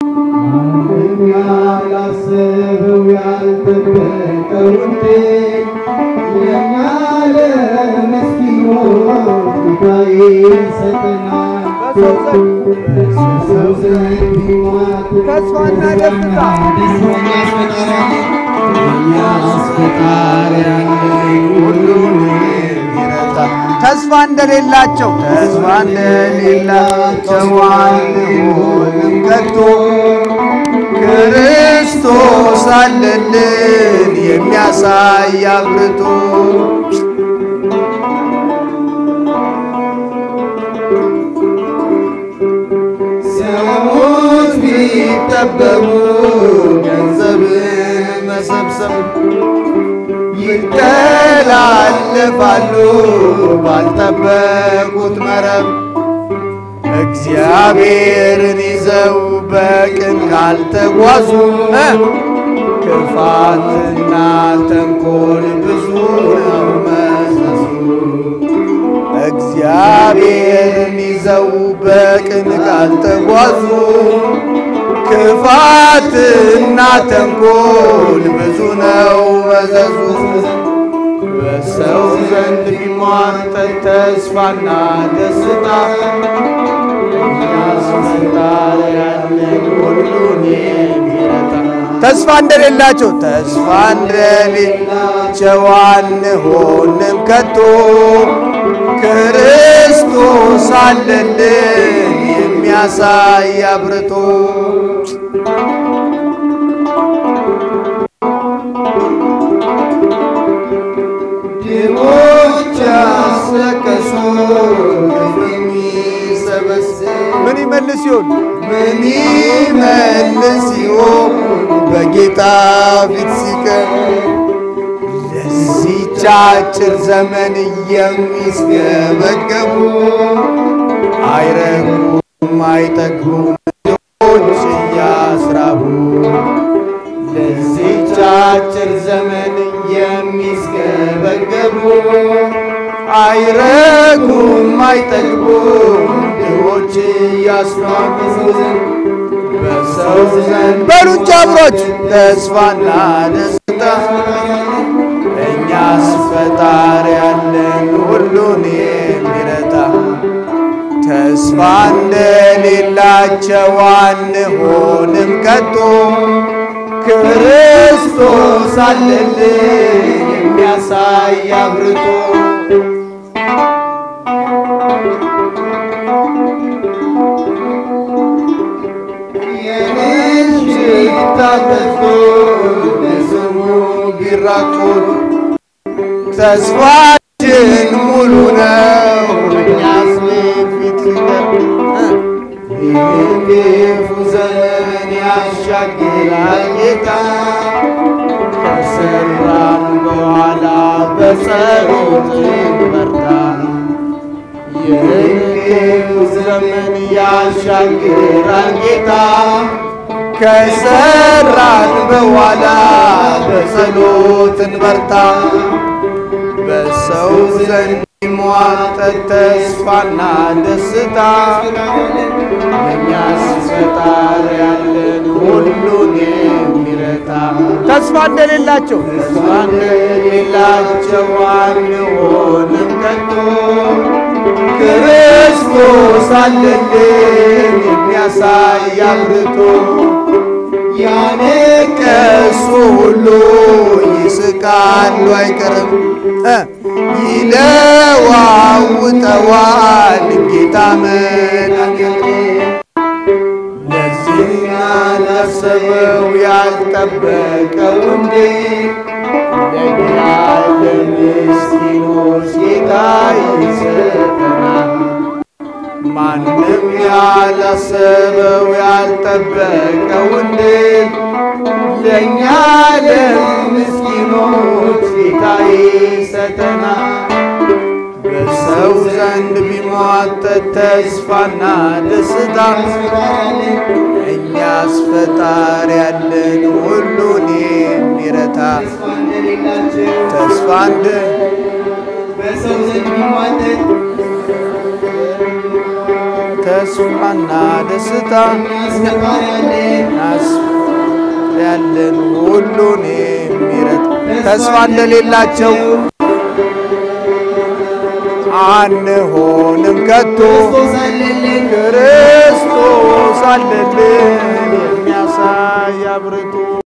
ማንም ያላሰበው ያልጠበቀው እንዴት ለእኛ ለምስኪኖች ጌታዬ ይሰጠናል። በሰው ዘንድ ቢሟት ተስፋና ደስታ እኛስ ፈጣሪ ያለን ሁሉን የሚረዳ ተስፋ እንደሌላቸው ተስፋ እንደሌላቸው አንሆንም ከቶ ክርስቶስ አለልን የሚያሳይ አብርቶ ሰዎች ቢጠበቡ ገንዘብን መሰብሰብ ይተላለፋሉ ባልጠበቁት መረብ እግዚአብሔርን ይዘው በቅን ካልተጓዙ እ ክፋትና ተንኮል ብዙ ነው መዘዙ። እግዚአብሔርን ይዘው በቅን ካልተጓዙ ክፋትና ተንኮል ብዙ ነው መዘዙ። በሰው ዘንድ ቢሟጠጥ ተስፋና ደስታ እኛስ ፈጣሪ ያለን ሁሉን የሚረታ ተስፋ እንደሌላቸው ተስፋ እንደሌላቸው አንሆንም ከቶ ክርስቶስ አለልን የሚያሳይ አብርቶ ድሆች ያስለቀሱ የሚሰበስብ ምን ይመልስ ይሆን? ምን ይመልስ ይሆን በጌታ ፊት ሲቀር ለዚህች አጭር ዘመን የሚስገበገቡ አይረጉም አይጠግቡም ድሆች እያስራቡ ለዚህች አጭር ዘመን የሚስገበገቡ አይረጉም አይጠግቡም ድሆች እያስራቡ በሰው ዘንድ በሉንቻ አብሮች ተስፋና ደስታ እኛስ ፈጣሪ ያለን ሁሉን የሚረታ ተስፋ እንደሌላቸው አንሆንም ከቶ ክርስቶስ አለልን የሚያሳይ አብርቶ የሽታ ጠፍቶ ለስሙ ቢራቆት ተስፋችን ሙሉ ነው እኛስ ፊት ይህን ክፉ ዘመን ያሻግራል ጌታ ከሰራን በኋላ በጸሎት በርታ ይህን ክፉ ዘመን ያሻግራል ጌታ ከሰራን በኋላ በጸሎት እንበርታ በሰው ዘንድ ሟጠጥ ተስፋና ደስታ እኛስ ፈጣሪ ያለን ሁሉን የሚረታ ተስፋ እንደሌላቸው ተስፋ እንደሌላቸው አንሆንም ከቶ ክርስቶስ አለልን የሚያሳይ አብርቶ ያነቀሱ ሁሉ ይስቃሉ አይቀርም እ ይለዋውጠዋል ጌታ መድኃኒቴ ለዚህ ያላሰበው ያልጠበቀው እንዴ ለእኛ ለምስኪኖች ጌታ ይሰጠናል። ማንም ያላሰበው ያልጠበቀው እንዴ ለእኛ ለምስኪኖች ጌታ ይሰጠናል። በሰው ዘንድ ቢሟጠጥ ተስፋና ደስታ እኛስ ፈጣሪ ያለን ሁሉን የሚረታ ተስፋ እንደ በሰው ዘንድ ቢሟጠጥ ተስፋና ደስታ ያስፈጣሪ ያለን ያለን ሁሉን የሚረታ ተስፋ እንደሌላቸው አንሆንም ከቶ ክርስቶስ አለልን ክርስቶስ